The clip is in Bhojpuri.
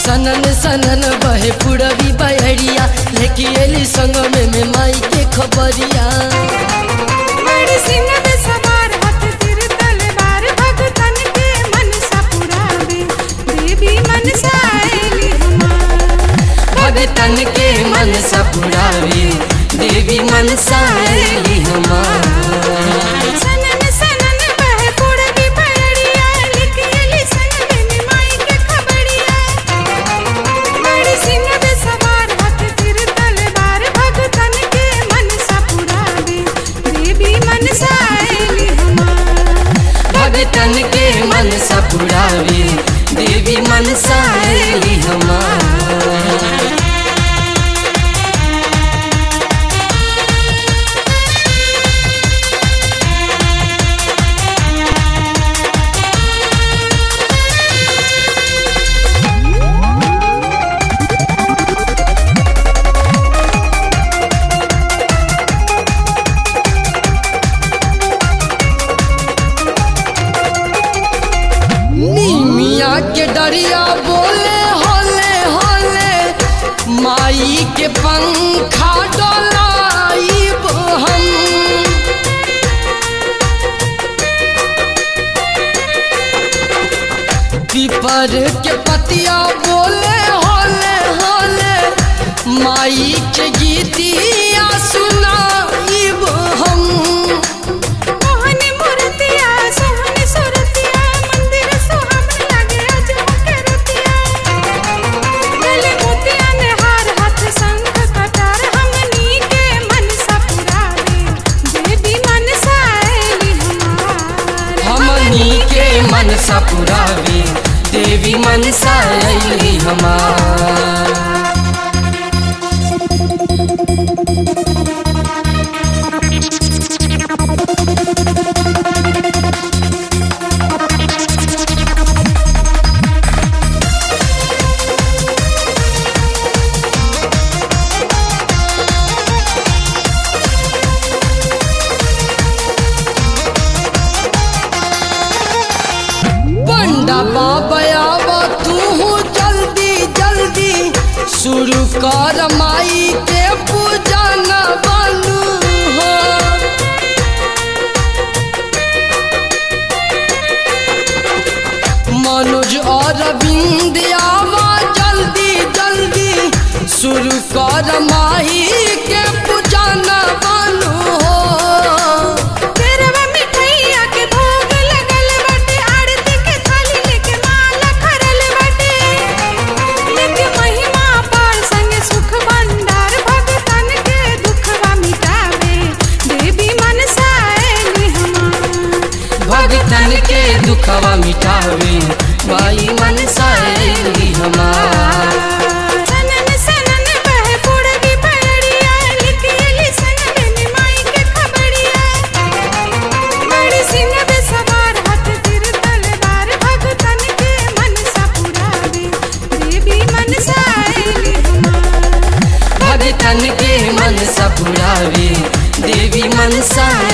सनन सनन बहे पुरवी बहरिया लेके एली संग में में माई के खबरिया बड़ी सिंह में सवार हाथ तीर तलवार भगतन के मनसा पुरावे देवी मनसा आएली हमार भगतन के मन सपुरावे देवी मनसा आएली हमार सनन सनन बहे पुरवी बहरिया लेके एली संग में माई के खबरिया बड़ी सिंह में सवार हाथ तीर तलवार भगतन के मनसा पुरावे देवी मनसा आएली हमार भगतन के मन सपुरावे देवी मनसा आएली हमार निमिया के डरिया बोले होले होले माई के पंखा डोलाइब हम पीपर के पतिया बोले होले होले माई के गीतिया सुनाइब हम मोहनी मूर्तिया सोहनी सुरतिया मंदिर सुहावन लागे अजब के रतिया गले मोतिया ने हार हाथ शंख कटार हमनी के मनसा पुरावे देवी मनसा आएली हमार हमनी के मन सपुरावे देवी मनसा अली हमार बंडा बाबा तू जल्दी जल्दी शुरू कर माई के पूजा न बनू हो मनोज और बिंदियावा जल्दी जल्दी शुरू कर माई के पूजा न बनू हो तेरवा मिठैया के भोग लगल बाटे आरती के थाली लेके माला खरल बाटे लेके महिमा पार संग सुख भंडार भगतन के दुखवा मिटावे देवी मनसा आएली हमार भगतन के दुखवा मिटावे माई मनसा अली हमार सनन सनन बहे पुरवी बहरिया लेके एली संग में माई के खबरिया बड़ी सिंह में सवार हाथ तीर तलवार भगतन के मनसा पुरावे देवी मनसा आएली हमार भगतन के मन सपुरावे देवी मनसा